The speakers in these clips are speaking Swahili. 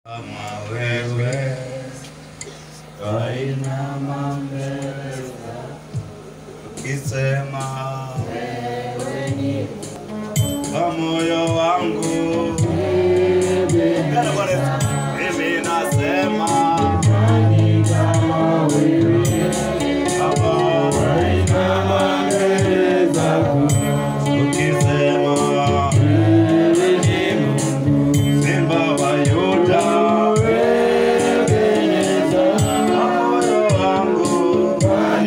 Kama wewe twainama mbele ukisema kwa moyo wangu Bwana Bwana Yesu, mimi nasema Baba, twainama mbele zako ukisema Simba wa Yuda, moyo wangu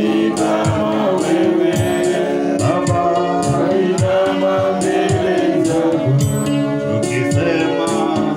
Baba, ukisema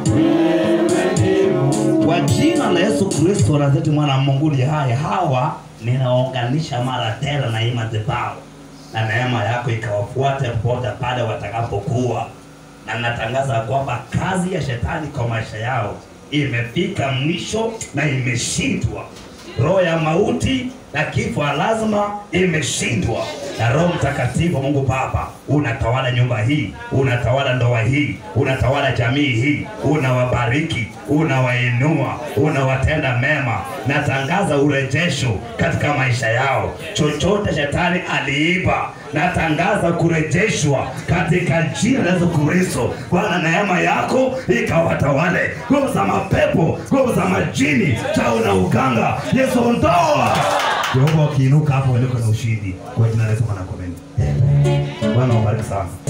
Kwa jina la Yesu Kristo Nazareti mwana wa Mungu aliye hai, hawa ninaunganisha mara tena na hii madhabahu, na neema yako ikawafuate popote pale watakapokuwa, na natangaza kwamba kazi ya shetani kwa maisha yao imefika mwisho na imeshindwa. Roho ya mauti na kifo ya lazima imeshindwa, na Roho Mtakatifu Mungu Baba unatawala nyumba hii, unatawala ndoa hii, unatawala jamii hii, unawabariki, unawainua, unawatenda mema. Natangaza urejesho katika maisha yao. Chochote shetani aliiba, natangaza kurejeshwa katika jina la Yesu Kristo. Bwana, neema yako ikawatawale, nguvu za mapepo, nguvu za majini, chao na uganga, Yesu ondoa. Jehova, ukiinuka hapo uliko na ushindi kwa jina la Yesu, Bwana, amen. Bwana, wabariki sana.